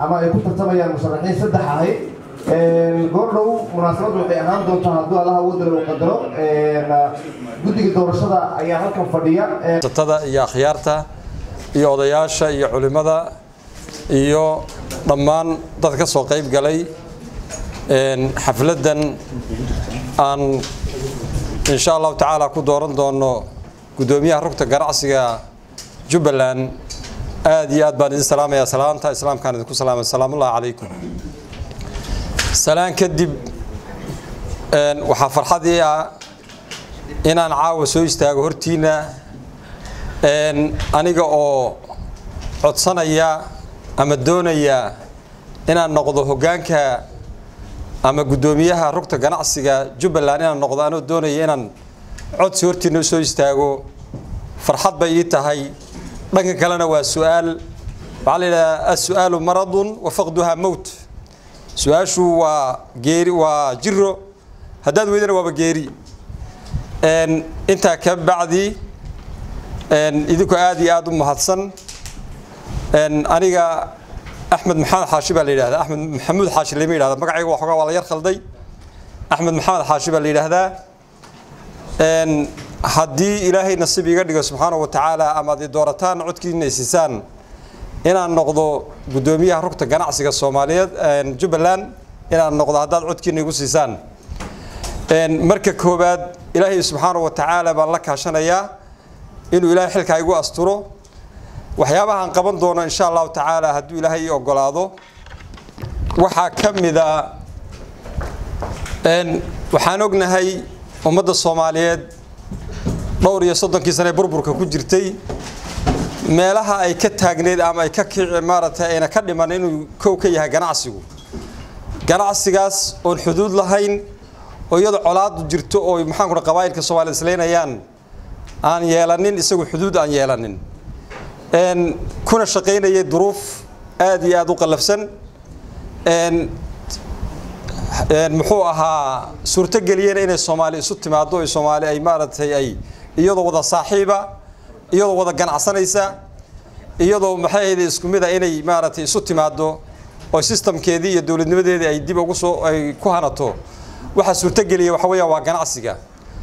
ama ay ku tartamayaan musharaxiin saddex ahay goordhow munaasabaddu waxay ahaan doontaa hadduu allaha wadala uu qadaro guddiga doorashada ayaa halkan fadhiya tada iyo akhyaarta iyo odayaasha iyo culimmada iyo dhammaan dad ka soo qayb galay xafladdan aan insha allahu tacaala ku dooran doono guddoomiyaha rugta ganacsiga jubbaland aad iyo aad baan idin salaamayaa salaanta islaamkaan idinku salaamay salaamullahi calaykum salaan kadib waxaa farxadii ah inaan caawa soo istaago hortiina aniga oo codsanaya ama doonaya inaan noqdo hoggaanka ama guddoomiyaha rugta ganacsiga jubbaland inaan noqdo anoo doonaya inaan codsi hortiina soo istaago farxad bay ii tahay dhanka kalena waa su-aal waxaa la yidhahdaa as-su'aalu maradun wa faqduhaa mowt su-aashu waa geeri waa jiro haddaad weydana waaba geeri intaa ka bacdi idinku aad iyo aad u mahadsan aniga axmed maxamed xaashi baa la yidhahdaa axmed maxamuud xaashi lama yidhahda magacayga waa xogaa waa la yar khalday axmed maxamed xaashi baa la yidhaahdaa haddii ilaahay nasiib iga dhigo subxaanahu wa tacaala ama ad i doorataan codkiina siisaan inaan noqdo guddoomiyaha rugta ganacsiga soomaaliyeed jubbaland inaan noqdo haddaad codkiina igu siisaan marka koowaad ilaahay subxaanahu wa tacaala baan la kaashanayaa inuu ilaahay xilkaa igu asturo waxyaabahaan qaban doono insha allahu tacaala hadduu ilaahay ii ogolaado waxaa ka mida waxaan ognahay ummadda soomaaliyeed dhowr iyo soddonkii sane burburka ku jirtay meelaha ay ka taagneyd ama ay ka kici maaragtay ayna ka dhiman inuu kow ka yahay ganacsigu ganacsigaas oon xuduud lahayn oo iyadoo colaadu jirto oo maxaan kua qabaa'ilka soomaliya islaynayaan aan yeelanin isagu xuduud aan yeelanin kuna shaqaynayay duruuf aad iyo aada u qallafsan muxuu ahaa suurtogeliyeen inay soomaali isu timaado o soomaali ay maaragtay ay iyadoo wada saaxiiba iyadoo wada ganacsanaysa iyadoo maxay ahayde isku mid a inay maaragtay isu timaado oo sistamkeedii iyo dowladnimadeedii ay dib ugu soo ay ku hanato waxaa suurtogeliya waxa weeyaan waa ganacsiga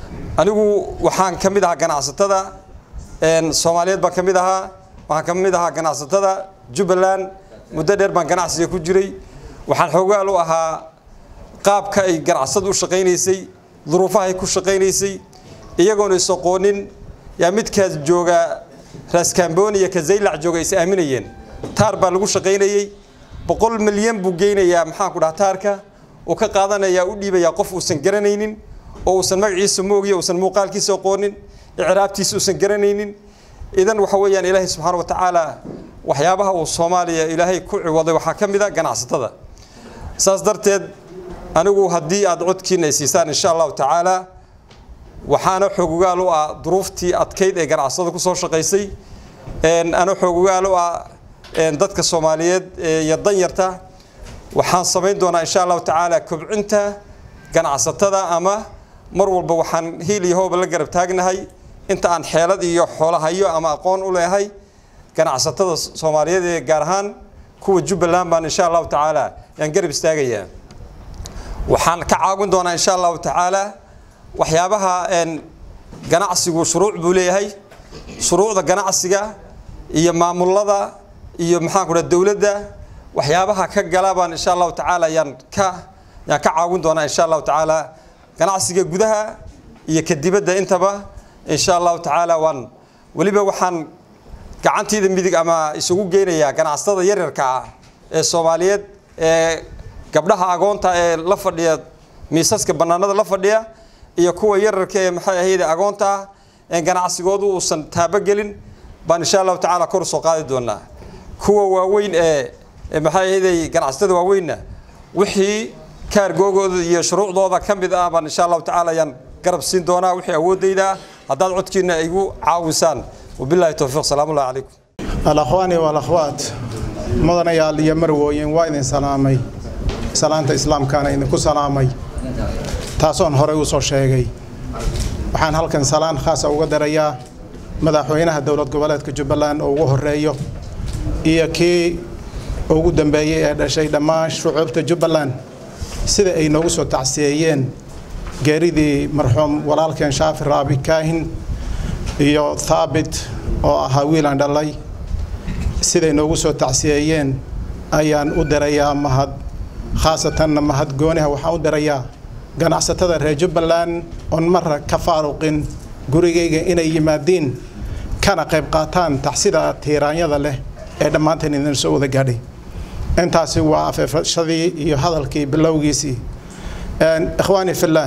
anigu waxaan ka mid ahaa ganacsatada soomaaliyeed baan ka mid ahaa waxaan ka mid ahaa ganacsatada jubbaland muddo dheer baan ganacsiga ku jiray waxaan xoogaal u ahaa qaabka ay ganacsadu u shaqaynaysay duruufahay ku shaqaynaysay iyagoona is aqoonin yaa midkaas jooga raskamboniya ka zaylac jooga is aaminayeen taar baa lagu shaqaynayey boqol milyan buu geynayaa maxaan ku dhaha taarka uu ka qaadanayaa u dhiibayaa qof uusan garanaynin oo uusan magaciisa moogiya uusan muuqaalkiisa aqoonin icraabtiisa uusan garanaynin idan waxa weeyaan ilaahay subxaana wa tacaala waxyaabaha uu soomaaliya ilaahay ku ciwaday waxaa ka mid a ganacsatada saas darteed anigu haddii aad codkiina ay siisaan insha allahu tacaala waxaana xoogogaal u ah duruuftii adkayd ee ganacsatada ku soo shaqaysay ana xoogogaal u ah dadka soomaaliyeed iyo danyarta waxaan samayn doonaa insha allahu tacaala kobcinta ganacsatada ama mar walba waxaan hiil iyo hooba la garab taagnahay inta aan xeelad iyo xoolahayo ama aqoon u leehay ganacsatada soomaaliyeed ee gaar ahaan kuwa jubbaland baan insha allahu tacaala yaan garab istaagayaa waxaan ka caawin doonaa insha allahu tacaala waxyaabaha ganacsigu shuruuc buu leeyahay shuruucda ganacsiga iyo maamulada iyo maxaan ku dhaha dowladda waxyaabaha ka gala baan insha allahu tacaala yaan ka yaan ka caawin doonaa insha allahu tacaala ganacsiga gudaha iyo ka dibadda intaba insha allahu tacaala waan weliba waxaan gacantiida midig ama isugu geynayaa ganacsatada yaryarka ah ee soomaaliyeed ee gabdhaha agoonta ee la fadhiya miisaska bannaanada la fadhiya iyo kuwa yararka ee maxay ahayde agoonta ah ee ganacsigoodu uusan taabogelin baan insha allahu tacaala kor usoo qaadi doonaa kuwa waaweyn ee maxay ahayde ganacsatada waaweynna wixii kaargoogooda iyo shuruucdooda ka mid ah baan insha allahu tacaala ayaan garab siin doonaa wixii awooddayda ah haddaad codkiina igu caawisaan wabillahi towfiiq salaamu ullahi calaykum alakhwaani walakhwaat mudanayaal iyo marwooyin waa idin salaamay salaanta islaamkaana idinku salaamay taasoon horey u soo sheegay waxaan halkan salaan khaasa uga darayaa madaxweynaha dowlad goboleedka jubbaland oo ugu horeeyo iyo kii ugu dambeeyey ee dhashay dhammaan shucuubta jubbaland sida ay noogu soo tacsiyeeyeen geeridii marxuum walaalkeen shaafi raabi kaahin iyo thaabit oo ahaa wiilaan dhalay siday noogu soo tacsiyeeyeen ayaan u dirayaa mahad khaasatanna mahad gooniha waxaan u dirayaa ganacsatada reer jubbaland oon marra ka faaruqin gurigayga inay yimaadiin kana qayb qaataan taxsida tiiraanyada leh ee dhammaanteen idin soo wada gaadhay intaasi waa afeefashadii iyo hadalkii bilowgiisii ikhwaani fillaah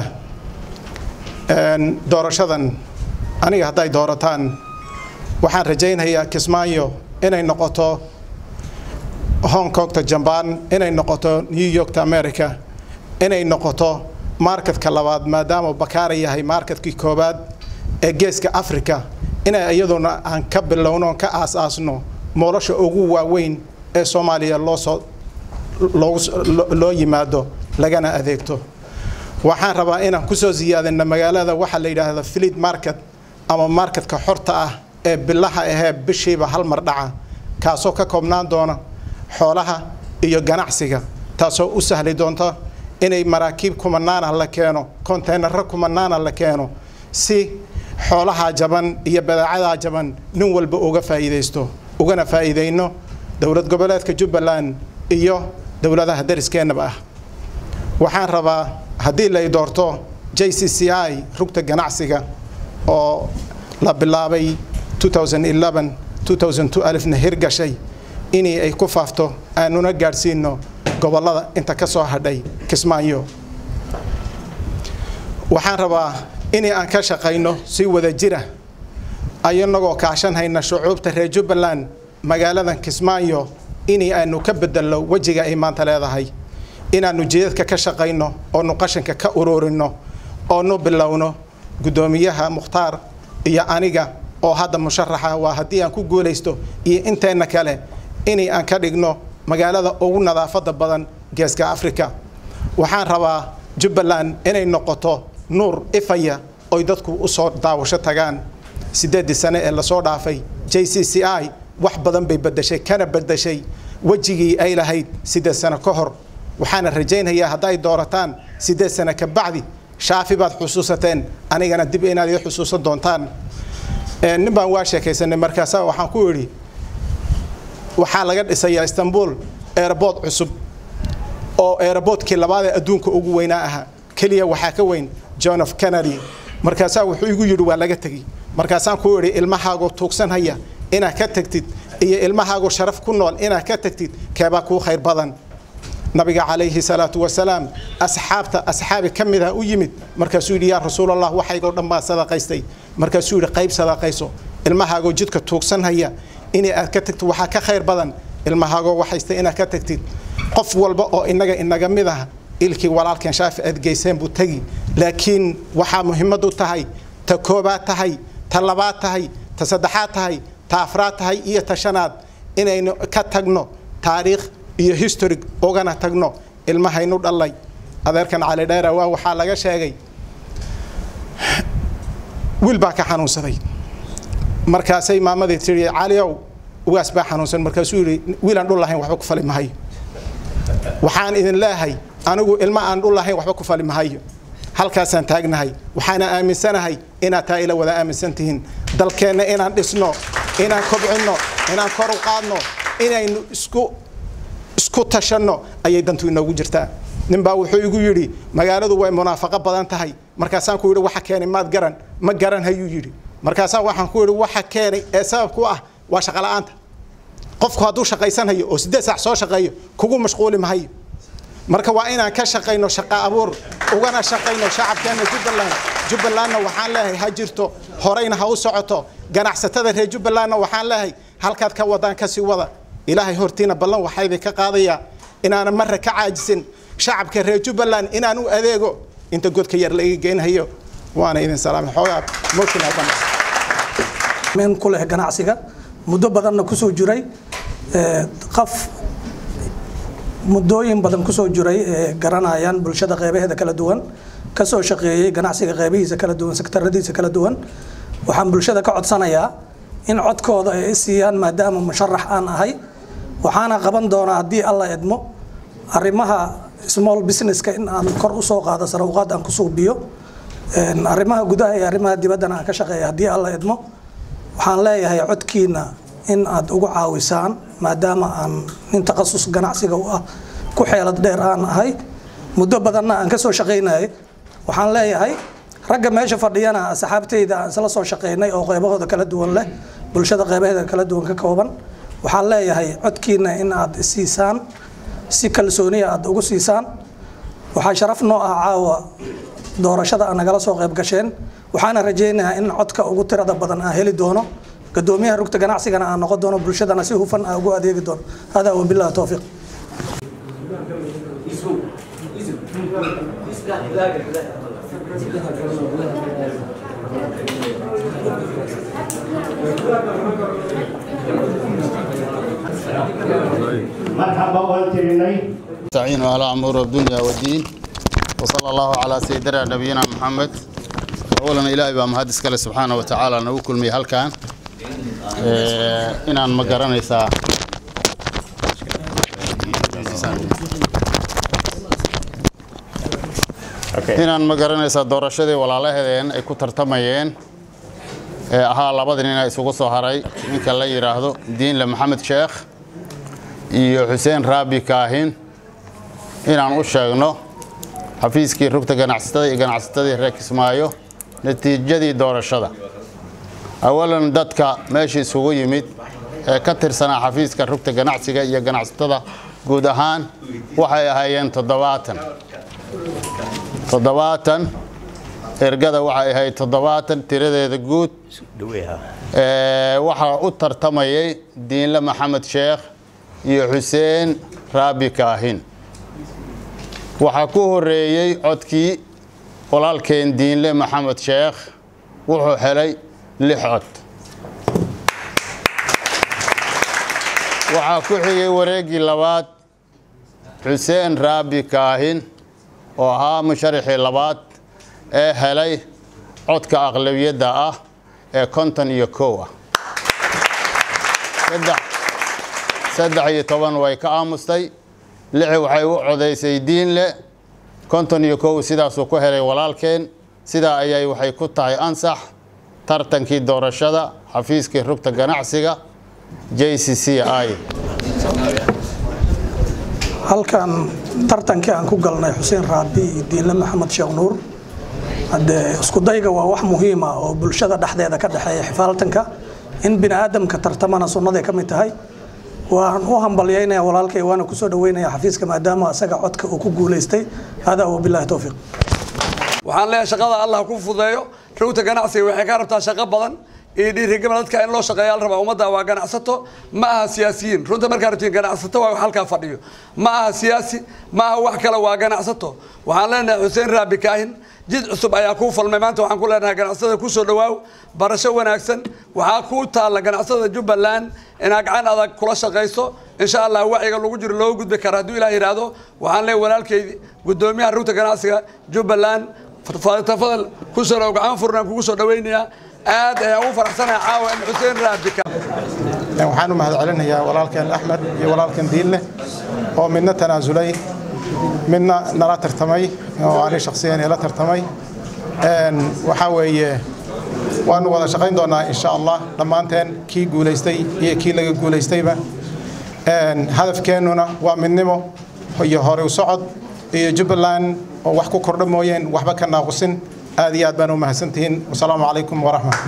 doorashadan aniga hadday doorataan waxaan rajaynayaa kismaayo inay noqoto hong kongta jambaan inay noqoto new yorkta america inay noqoto marketka labaad maadaama bakaara yahay marketkii koowaad ee geeska africa inay iyaduna aan ka bilowno ka aas-aasno moolosha ugu waaweyn ee soomaaliya loosoo loo yimaado lagana adeegto waxaan rabaa inaan kusoo siyaadina magaalada waxaa la yidhaahda fleet market ama marketka xorta ah ee bilaha ahee bishiiba hal mar dhaca kaasoo ka koobnaan doona xoolaha iyo ganacsiga taasoo u sahli doonta inay maraakiib kumanaana la keeno konteynaro kumanaana la keeno si xoolaha jaban iyo badeecadaa jaban nin walba uga faa'iidaysto ugana faa'iidayno dowlad goboleedka jubbaland iyo dowladaha dariskeenaba ah waxaan rabaa haddii lay doorto j c c i rugta ganacsiga oo la bilaabay na hirgashay inii ay ku faafto aanuna gaadhsiino gobollada inta ka soo hadhay kismaayo waxaan rabaa inii aan ka shaqayno si wada jira ayanagoo kaashanhayna shucuubta reer jubbaland magaaladan kismaayo inii aanu ka bedelno wejiga ay maanta leedahay inaannu jidadka ka shaqayno oonu qashinka ka ururinno oonu bilowno guddoomiyaha mukhtaar iyo aniga oo hadda musharaxa waa haddii aan ku guulaysto iyo inteenna kale inay aan ka dhigno magaalada ugu nadaafadda badan geeska africa waxaan rabaa jubbaland inay noqoto nuur ifaya oy dadku u soo daawasho tagaan siddeeddii sane ee lasoo dhaafay j c c i wax badan bay beddeshay kana beddeshay wejigii ay lahayd siddeed sano ka hor waxaana rajaynayaa hadday doorataan siddeed sano ka bacdi shaafi baad xusuusateen anigana dib inaad ii xusuusan doontaan nin baan waa sheekaysanay markaasa waxaan ku idhi waxaa laga dhisayaa istanbul airboort cusub oo airboortkii labaadee adduunka ugu weynaa ahaa keliya waxaa ka weyn john of kennedy markaasaa wuxuu igu yidhi waa laga tegi markaasaan ku idhi ilmahaagoo tuugsanhaya inaad ka tagtid iyo ilmahaagoo sharaf ku nool inaad ka tagtid keebaa kuu khayr badan nabiga calayhi salaatu wasalaam asxaabta asxaabi ka mid ah u yimid markaasuu yidhi yaa rasuulallah waxaygoo dhan baa sadaqaystay markaasuu yidhi qayb sadaqayso ilmahaagoo jidka tuugsanhaya inay aad ka tagtid waxaa ka khayr badan ilmahaagoo waxaysta inaad ka tagtid qof walba oo inaga inaga mid ah ilkii walaalkeen shaafi aad geyseen buu tegi laakiin waxaa muhimmadu tahay ta koobaad tahay ta labaad tahay ta saddexaad tahay ta afraad tahay iyo ta shanaad inaynu ka tagno taariikh iyo history ugana tagno ilmahaynu dhallay adeerkan cali dheera waa waxaa laga sheegay wiil baa ka xanuunsaday markaasay maamadii tihi caliow ugaas baa xanuunsan markaasuu yidhi wiilaan dhul lahayn waxba ku fali mahayo waxaan idin leehay anigu ilma aan dhul lahayn waxba ku fali mahayo halkaasaan taagnahay waxaana aaminsanahay inaad taa ila wada aaminsan tihiin dalkeenna inaan dhisno inaan kobcinno inaan kor u qaadno inaynu isku isku tashanno ayay dantu inoogu jirtaa ninbaa wuxuu igu yidhi magaaladu way munaafaqo badan tahay markaasaan ku yidhi waxa keenay maad garan ma garan hayuu yidhi markaasaa waxaan ku yidhi waxa keenay ee sababku ah waa shaqola'aanta qofku hadduu shaqaysanhayo oo siddeed saac soo shaqeeyo kugu mashquuli mahayo marka waa inaan ka shaqayno shaqa abuur ugana shaqayno shacabkeenna jubbaland jubbalandna waxaan leeyahay ha jirto horeyna ha u socoto ganacsatada reer jubbalandna waxaan leeyahay halkaad ka wadaan kasii wada ilaahay hortiina ballan waxaa idinka qaadayaa inaanan marra ka caajisin shacabka reer jubbaland inaan u adeego inta godka yar laiga geynhayo waana idin salaamay xoogaa mooshinaa meen ku leh ganacsiga muddo badanna kusoo jiray qaf muddooyin badan kusoo jiray ee garanayaan bulshada qeybaheeda kala duwan kasoo shaqeeyey ganacsiga qeybihiisa kala duwan sektaradiisa kala duwan waxaan bulshada ka codsanayaa in codkooda ay siiyaan maadaama musharax aan ahay waxaana qaban doonaa haddii alla idmo arrimaha small businesska in aan kor usoo qaado sarawqaad aan ku suubiyo arrimaha gudaha iyo arrimaha dibaddana aan ka shaqeeya haddii alla idmo waxaan leeyahay codkiina in aad ugu caawisaan maadaama aan nin takhasus ganacsiga u ah ku xeelad dheer aan ahay muddo badanna aan ka soo shaqaynayay waxaan leeyahay ragga meesha fadhiyana asxaabteyda aan isla soo shaqaynay oo qeybahooda kala duwan leh bulshada qeybaheeda kala duwan ka kooban waxaan leeyahay codkiina in aad siisaan si kalsooniya aad ugu siisaan waxaa sharaf noo ah caawa doorashada aan nagala soo qayb gasheen waxaana rajaynayaa in codka ugu tirada badan aan heli doono gadoomiyaha rugta ganacsigana aan noqon doono bulshadana si hufan aan ugu adeegi doono hada wabillahi towfiiq مرحبا والتريني نستعين على أمور الدنيا والدين وصلى الله على سيدنا نبينا محمد أولا إلهي بaa mahad iskale subxaana wa tacaala nagu kulmiyey halkan inaan ma garanaysaa inaan ma garanaysaa doorashadii walaalahedeen ay ku tartamayeen ee ahaa labada nin ee isugu soo haray ninka la yidhaahdo diinle maxamed sheekh iyo xuseen raabi kaahin inaan u sheegno xafiiskii rugta ganacsatada iyo ganacsatadii reer kismaayo natiijadii doorashada awalan dadka meesha isugu yimid ee ka tirsanaa xafiiska rugta ganacsiga iyo ganacsatada guud ahaan waxay ahaayeen toddobaatan toddobaatan ergada waxay ahayd toddobaatan tiradeeda guud waxaa u tartamayay diinle maxamed sheekh iyo xuseen raabi kaahin waxaa ku horeeyey codkii walaalkeen diinle maxamed sheekh wuxuu helay lix cod waxaa ku xigay wareeggii labaad xuseen raabi kaahin oo ahaa musharaxii labaad ee helay codka aqlabiyadda ah ee konton iyo kow ah saddex iyo toban way ka aamustay lixi waxay u codaysay diinle konton iyo kow sidaasuu ku helay walaalkeen sidaa ayay waxay ku tahay ansax tartankii doorashada xafiiskii rugta ganacsiga j c c i halkan tartankii aan ku galnay xuseen raabi iyo diinle maxamed sheekh nuur haddee isku dayga waa wax muhiima oo bulshada dhexdeeda ka dhexeeya xifaaltanka in bini aadamka tartamana sunnaday ka mid tahay waan u hambalyaynaya walaalkay waana kusoo dhaweynaya xafiiska maadaama isaga codka uu ku guulaystay hada wabillahi towfiiq waxaan leeyahay shaqada allah ku fudeeyo rugta ganacsiga waxay ka rabtaa shaqo badan iyo dhiirigelin dadka in loo shaqeeya la rabaa ummadda waa ganacsato ma aha siyaasiyiin runta markaa rabtiin ganacsato waa halkaa fadhiyo ma aha siyaasi ma aha wax kale waa ganacsato waxaan leenahay xuseen raabi kaahin jid cusub ayaa kuu falmay maanta waxaan ku leenahay ganacsatada kusoo dhawaaw barasho wanaagsan waxaa kuu taalla ganacsatada jubbaland inaad gacan adag kula shaqayso insha allah wacyiga lagu jiro loo gudbi kara hadduu ilaah yidhaahdo waxaan leeyahay walaalkaydi guddoomiyaha rugta ganacsiga jubbaland tafadal kusoo dhaw gacan furnaan kugu soo dhawaynayaa aad ayaan ugu faraxsanahay caawa in xuseen raabika waxaan u mahadcelinayaa walaalkeen axmed iyo walaalkeen diinle oo midna tanaasulay midna nala tartamay oo ani shakhsiyan ila tartamay waxaa weeye waanu wada shaqayn doonaa insha allah dhammaanteen kii guulaystay iyo kii laga guulaystayba hadafkeennuna waa midnimo iyo hore u socod iyo jubbaland oo wax ku kordha mooyeen waxba ka naaqusin aad iyo aad baan u mahadsantihiin wasalaamu calaykum waraxmat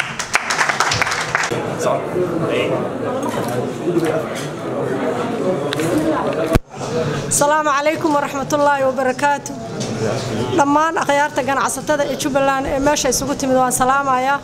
asalaamu calaykum waraxmatullaahi wabarakaatu dhammaan akhyaarta ganacsatada ee jubbaland ee meesha isugu timid waan salaamayaa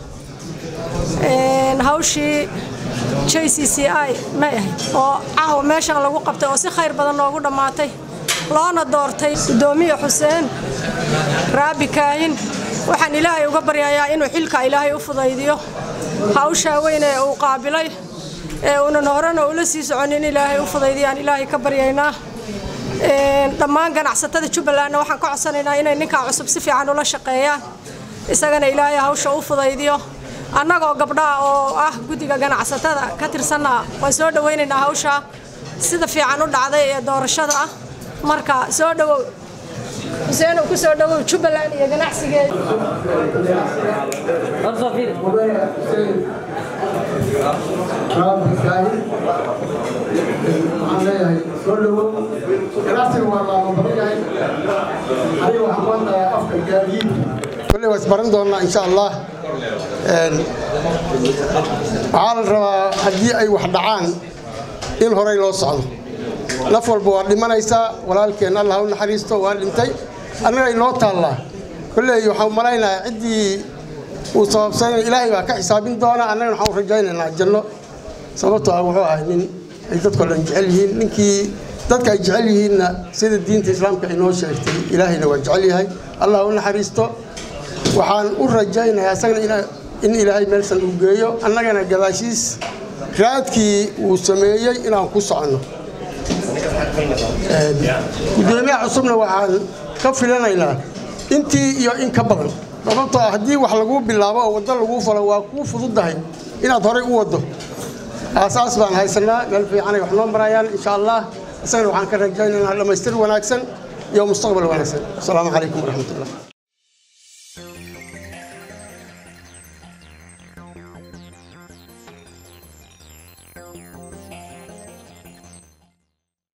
hawshii j c c i may ahayd oo caawa meeshan lagu qabtay oo si khayr badan noogu dhammaatay loona doortay guddoomiye xuseen raabi kaahin waxaan ilaahay uga baryayaa inuu xilka ilaahay u fudaydiyo hawshaa weyn ee uu qaabilay ee uunan horena ula sii soconin ilaahay u fudaydiyaan ilaahay ka baryaynaa dhammaan ganacsatada jubbalandna waxaan ka codsanaynaa inay ninkaa cusub si fiican ula shaqeeyaan isagana ilaahay hawsha u fudaydiyo annagoo gabdhaha oo ah guddiga ganacsatada ka tirsanna waan soo dhawaynaynaa hawshaa sida fiican u dhacday ee doorashada ah marka soo dhowow xuseen uu ku soo dhowow jubbaland iyo ganacsigeeda waxaan leeyahay soo dhowow ganacsiga waa laama badan yahay aniga waxaan maantahay afka gaadiidka kolley waa isbaran doonaa insha allah waxaa la rabaa haddii ay wax dhacaan in horey loo socdo naf walba waa dhimanaysaa walaalkeen allah u naxariisto waa dhintay annaga inoo taallaa kolley waxaan malaynayaa ciddii uu sababsanay ilaahay baa ka xisaabin doona annagana waxaan u rajaynaynaa janno sababtoo ah wuxuu ahay nin ay dadkoo dhan jecel yihiin ninkii dadka ay jecel yihiinna sida diinta islaamka inoo sheegtay ilaahayna waa jecel yahay allah u naxariisto waxaan u rajaynayaa isagana in ilaahay meelsan uu geeyo annagana gadaashiis raadkii uu sameeyey inaan ku soconno gudoomiyaha cusubna waxaan ka filanaynaa intii iyo in ka badan sababtoo ah haddii wax laguu bilaabo oo waddo laguu falo waa kuu fududahay inaad horay u waddo aasaas baan haysanaa meel fiicanay wax noo marayaan insha allah isagana waxaan ka rajaynaynaa dhammaystir wanaagsan iyo mustaqbal wanaagsan asalaamu calaykum waraxmatullah